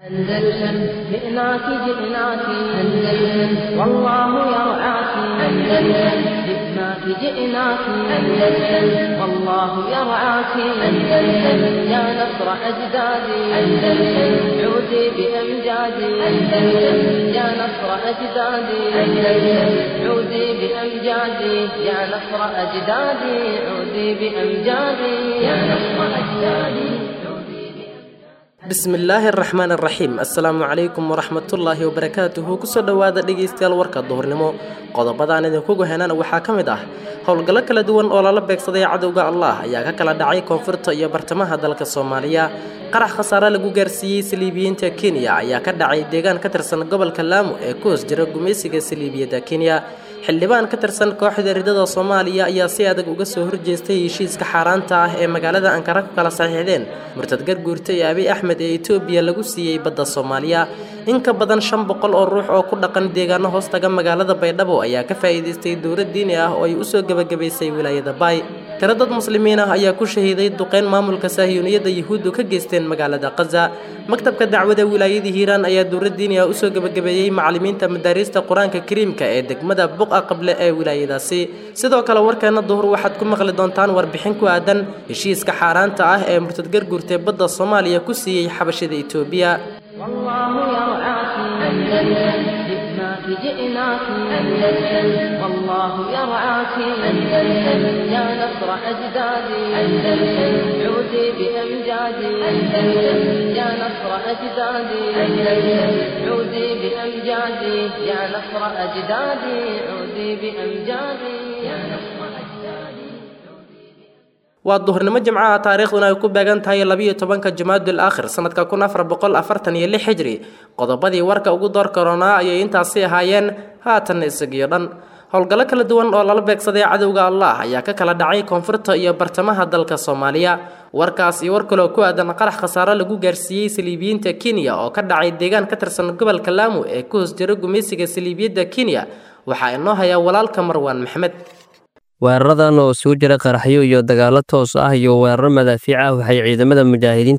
أندلسن جئناك جئناك أندلسن والله يرعاك أندلسن جئناك جئناك أندلسن والله يرعاك أندلسن يا نصر أجدادي أندلسن عودي بأمجادي أندلسن يا نصر أجدادي أندلسن عودي بأمجادي يا نصر أجدادي عودي بأمجادي يا نصر أجدادي bismillaahi araxmaan araxiim assalaamu calaykum waraxmatullaahi wabarakaatuhu kusoo dhowaada dhegaystayaal warka duhurnimo qodobadaan idinkugu henana waxaa ka mid ah howlgallo kala duwan oo lala beegsaday cadowga allah ayaa ka kala dhacay koonfurta iyo bartamaha dalka soomaaliya qarax khasaare lagu gaarsiiyey saliibiyiinta kenya ayaa ka dhacay deegaan ka tirsan gobolka laamo ee ku hoos jira gumaysiga saliibiyadda kenya xildhibaan ka tirsan kooxda ridada soomaaliya ayaa si adag uga soo horjeestay heshiiska xaaraanta ah ee magaalada ankara ku kala saxiixdeen murtad garguurta ee abiy axmed ee etoobiya lagu siiyey badda soomaaliya in ka badan shan boqol oo ruux oo ku dhaqan deegaano hoostaga magaalada baydhabo ayaa ka faa'iidaystay dowlad diini ah oo ay usoo gebagabaysay wilaayada baay tiro dad muslimiin ah ayaa ku shahiiday duqeyn maamulka saahiyuuniyadda yuhuuddu ka geysteen magaalada kaza maktabka dacwada wilaayada hiiraan ayaa dowlad diini ah usoo gebagabeeyey macallimiinta madaariista qur-aanka kariimka ee degmada buqa qable ee wilaayadaasi sidoo kale warkeena duhur waxaad ku maqli doontaan warbixin ku aadan heshiiska xaaraanta ah ee murtad garguurtee badda soomaaliya ku siiyey xabashada etoobiya والله يرعاك أندلسن جئناك جئناك أندلسن والله يرعاك أندلسن يا نصر أجدادي أندلسن عودي بأمجادي أندلسن يا نصر أجدادي أندلسن عودي بأمجادي يا نصر أجدادي عودي بأمجادي يا نصر أجدادي waa duhurnimo jimcaha taariikhduna ay ku beegan tahay labiyo tobanka jamaadul aakhir sanadka kun afar boqol afartan iyo lix xijri qodobadii warka ugu door karoonaa ayay intaasi ahaayeen haatanna isagiyo dhan howlgallo kala duwan oo lala beegsaday cadowga allah ayaa ka kala dhacay koonfurta iyo bartamaha dalka soomaaliya warkaas iyo war kaloo ku aadan qarax khasaare lagu gaarsiiyey saliibiyiinta kenya oo ka dhacay deegaan ka tirsan gobolka laamo ee ku hoos jira gumaysiga saliibiyadda kenya waxaa inoo hayaa walaalka marwaan maxmed weeraradan oo isugu jira qaraxyo iyo dagaallo toos ah iyo weeraro madaafiic ah waxay ciidamada mujaahidiinta